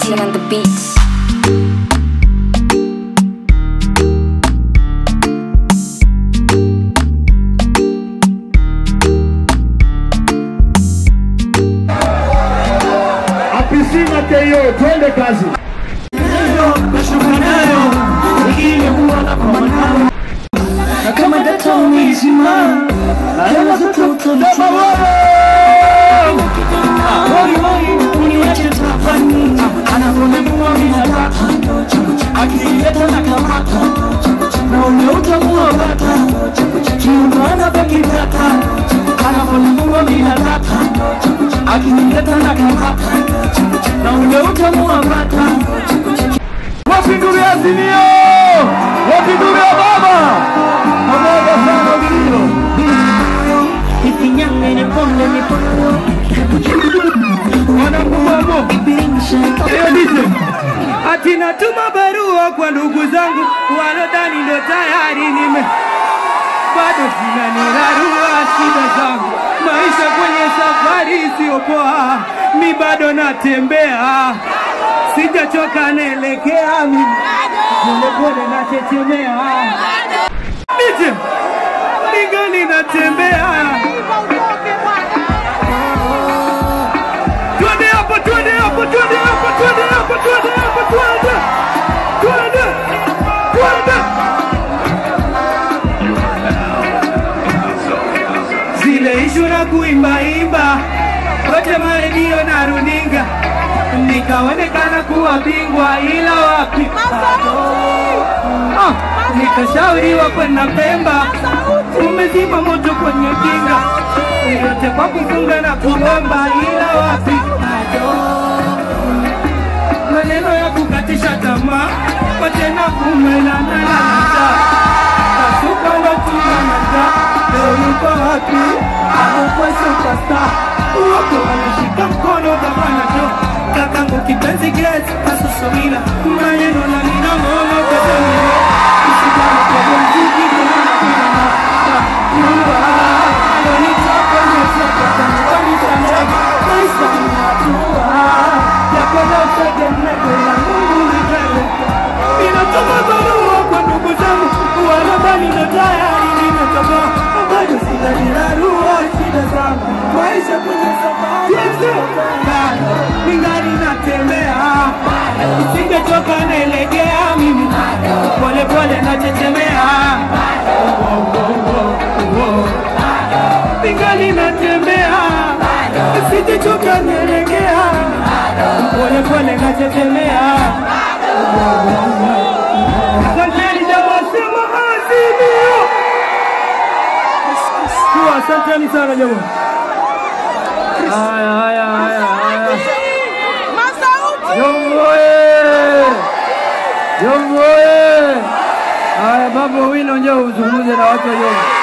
Martin on the beats. Apisina Keyo, twende kazi. kama data umeizima kama zote utavituma Woi woi uniache tafani anavyonemua minataka akileta na kamata na ule utamua bata kiumana pakitaka anavyonemua minataka akileta na kamata na ule utamua bata Wapi ndugu ya Azimio? Wapi ndugu ya baba? Pamoja sana vilio. ifinyangene ponde mipopo Wanakubamo. ipiringishe Eyo DJ. Ati natuma barua kwa ndugu zangu walodhani ndo tayari nime bado zinanirarua shida zangu, maisha kwenye safari isiyopoa, mi bado natembea, sijachoka, naelekea mimi polepole, nachechemea nije ningali natembea Twende hapo, twende hapo, twende hapo, twende hapo, twende hapo, twende. Twende. Twende. Zile ishu na kuimbaimba kote maredio na runinga, nikaonekana kuwa bingwa, ila wapi Ah, nikashauriwa kwenda Pemba, umezima moto kwenye kinga, yote kwa kufunga na kuomba, ila wapi maneno ya kukatisha tamaa, watena kumelanalata kasuka watunanata leo yuko wapi? Amekuwa superstar wako wanashika mkono gavana jo kakangu kipenzi get kasusumila maneno na minang'ono kazanile usigana kwa muziki kunana kunana Mungu alonitoka nitoka tangani tangani maisha natua yapenda utegemeko la Mungu nipeleka ninatuma barua kwa ndugu zangu wanadhani ndo tayari nimetoka bado sinanirarua shida zangu maisha kwenye safari bado ningali natembea singechoka naelekea mimi pole pole nachechemea ningali natembea singechoka naelekea pole pole nachechemea Asanteni jamaa, sema Azimio. Tu, Asanteni sana jamaa. Haya, haya, haya, haya. Jongoe! Jongoe! Haya, Babu Wino njoo uzungumze na watu wa Jongo.